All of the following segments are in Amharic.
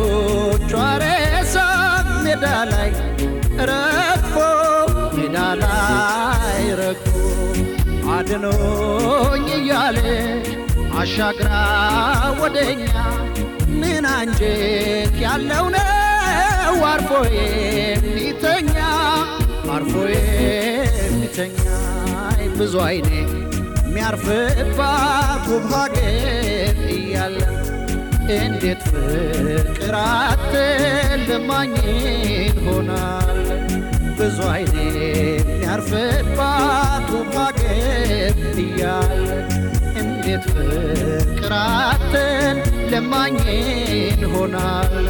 የልጆቿ ሬሳ ሜዳ ላይ ረግፎ ሜዳ ላይ ረግፎ አድኖኝ እያለ አሻግራ ወደኛ ምን አንጀት ያለው ነው አርፎ የሚተኛ አርፎ የሚተኛ ብዙ አይኔ የሚያርፍባት ውብ ሀገር እያለ እንዴት ፍቅር አትልማኝ ሆናል ብዙ አይኔ የሚያርፍባት ውብ ሀገር እያለ እንዴት ፍቅር አትልማኝ ሆናል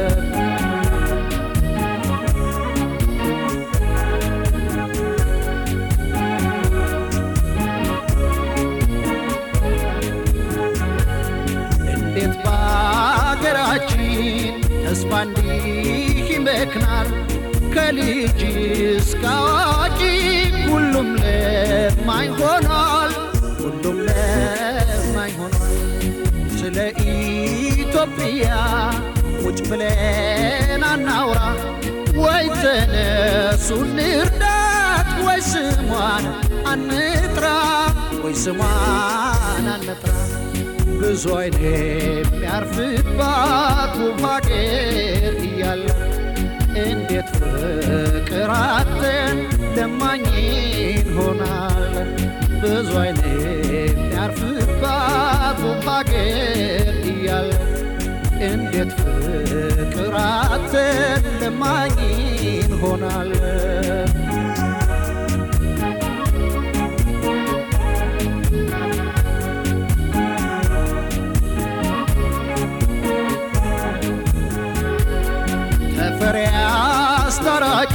እንዴት በአገራችን ተስፋ እንዲህ ይመክናል? ከልጅ እስከ አዋቂ ሁሉም ለማኝ ሆኗል፣ ሁሉም ለማኝ ሆኗል። ስለ ኢትዮጵያ ቁጭ ብለን አናውራ ወይ ተነሱ እንርዳት ወይ ስሟን አንጥራ ወይ ስሟን አንጥራ ብዙ አይኔ የሚያርፍባት ውብ ሀገር እያለ እንዴት ፍቅር አጥተን ለማኝን ሆናል ብዙ አይኔ የሚያርፍባት ውብ ሀገር እያለ እንዴት ፍቅር አጥተን ለማኝን ሆናል ተፈሪ አስታራቂ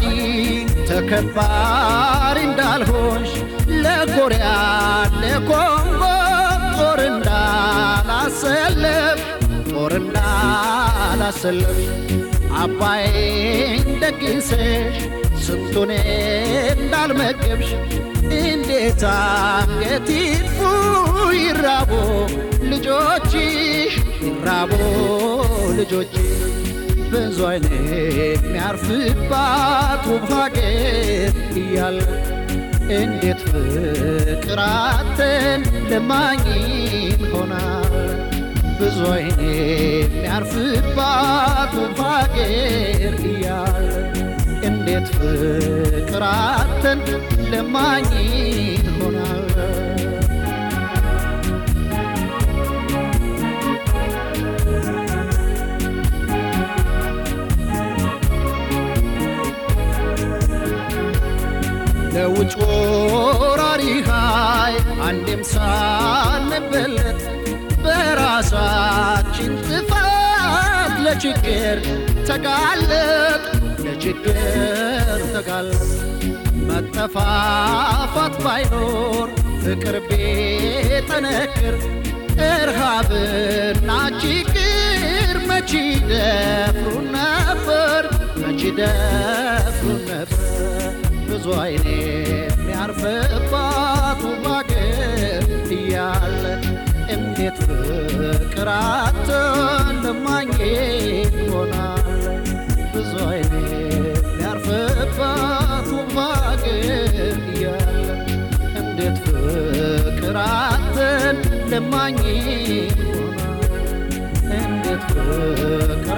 ተከባሪ እንዳልሆንሽ ለኮሪያ ለኮንጎ ጦር እንዳላሰለፍ ጦር እንዳላሰለፍ አባይን ደግሰሽ ስንቱን እንዳልመገብሽ እንዴት አንገት ይጥፉ ይራቦ ልጆችሽ ይራቦ ልጆችሽ ብዙ አይኔ የሚያርፍባት ውብ ሀገር እያለ እንዴት ፍቅር አጥተን ለማኝን ሆናል ብዙ አይኔ የሚያርፍባት ውብ ሀገር እያለ እንዴት ፍቅር አጥተን ለማኝን ሆናል ለውጭ ወራሪ ኃይል አንዴም ሳንበለት በራሳችን ጥፋት ለችግር ተጋለጥ ለችግር ተጋለጥ መጠፋፋት ባይኖር ፍቅር ቢጠነክር እርሃብና ችግር መቼ ደፍሩ ነበር መቼ ደፍሩ ነበር ብዙ አይኔ የሚያርፍባት ውብ አገር እያለ እንዴት ፍቅር አጥተን ለማግኘት ይሆናል ብዙ አይኔ የሚያርፍባት ውብ አገር እያለ እንዴት ፍቅር አጥተን ለማግኘት ይሆናል እንዴት ፍቅር